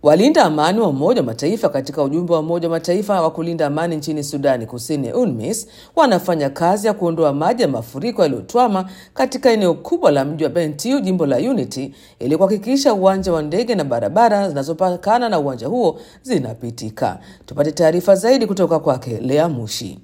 Walinda amani wa Umoja wa Mataifa katika ujumbe wa Umoja wa Mataifa wa kulinda amani nchini Sudani Kusini, UNMISS, wanafanya kazi ya kuondoa maji ya mafuriko yaliyotwama katika eneo kubwa la mji wa Bentiu, jimbo la Unity, ili kuhakikisha uwanja wa ndege na barabara zinazopakana na uwanja huo zinapitika. Tupate taarifa zaidi kutoka kwake Lea Mushi.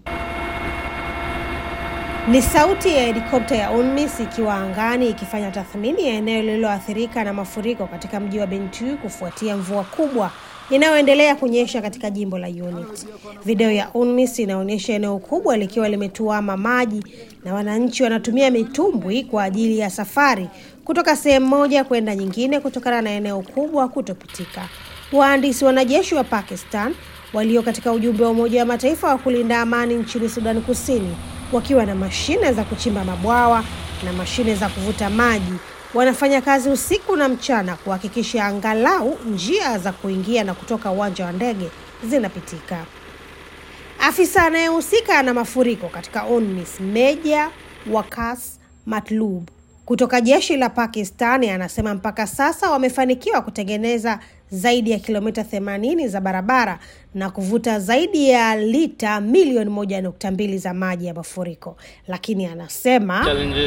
Ni sauti ya helikopta ya UNMISS ikiwa angani ikifanya tathmini ya eneo lililoathirika na mafuriko katika mji wa Bentiu kufuatia mvua kubwa inayoendelea kunyesha katika jimbo la Unity. Video ya UNMISS inaonyesha eneo kubwa likiwa limetuama maji na wananchi wanatumia mitumbwi kwa ajili ya safari kutoka sehemu moja kwenda nyingine kutokana na eneo kubwa kutopitika. Wahandisi wanajeshi wa Pakistan walio katika ujumbe wa Umoja wa Mataifa wa kulinda amani nchini Sudan Kusini wakiwa na mashine za kuchimba mabwawa na mashine za kuvuta maji wanafanya kazi usiku na mchana kuhakikisha angalau njia za kuingia na kutoka uwanja wa ndege zinapitika. Afisa anayehusika na mafuriko katika UNMISS, Meja Wakas Matlub kutoka jeshi la Pakistani anasema mpaka sasa wamefanikiwa kutengeneza zaidi ya kilomita 80 za barabara na kuvuta zaidi ya lita milioni moja nukta mbili za maji ya mafuriko, lakini anasema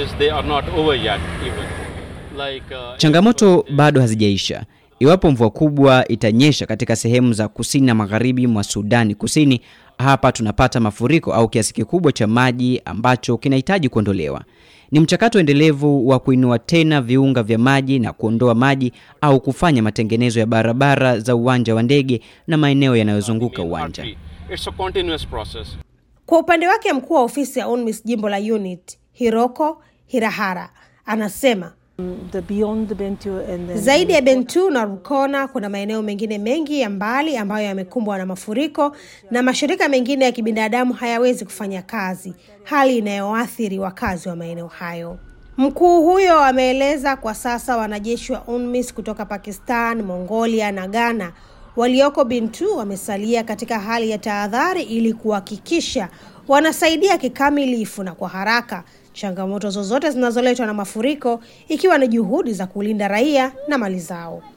Like, uh, changamoto bado hazijaisha. Iwapo mvua kubwa itanyesha katika sehemu za kusini na magharibi mwa Sudani Kusini, hapa tunapata mafuriko au kiasi kikubwa cha maji ambacho kinahitaji kuondolewa. Ni mchakato endelevu wa kuinua tena viunga vya maji na kuondoa maji au kufanya matengenezo ya barabara za uwanja wa ndege na maeneo yanayozunguka uwanja. It's a continuous process. Kwa upande wake, mkuu wa ofisi ya UNMISS jimbo la Unity, Hiroko Hirahara, anasema The beyond the Bentiu and then zaidi ya Bentiu na Rukona kuna maeneo mengine mengi ya mbali ambayo yamekumbwa na mafuriko na mashirika mengine ya kibinadamu hayawezi kufanya kazi, hali inayoathiri wakazi wa maeneo hayo. Mkuu huyo ameeleza kwa sasa wanajeshi wa UNMISS kutoka Pakistan, Mongolia na Ghana walioko Bentiu wamesalia katika hali ya tahadhari ili kuhakikisha wanasaidia kikamilifu na kwa haraka changamoto zozote zinazoletwa na mafuriko ikiwa ni juhudi za kulinda raia na mali zao.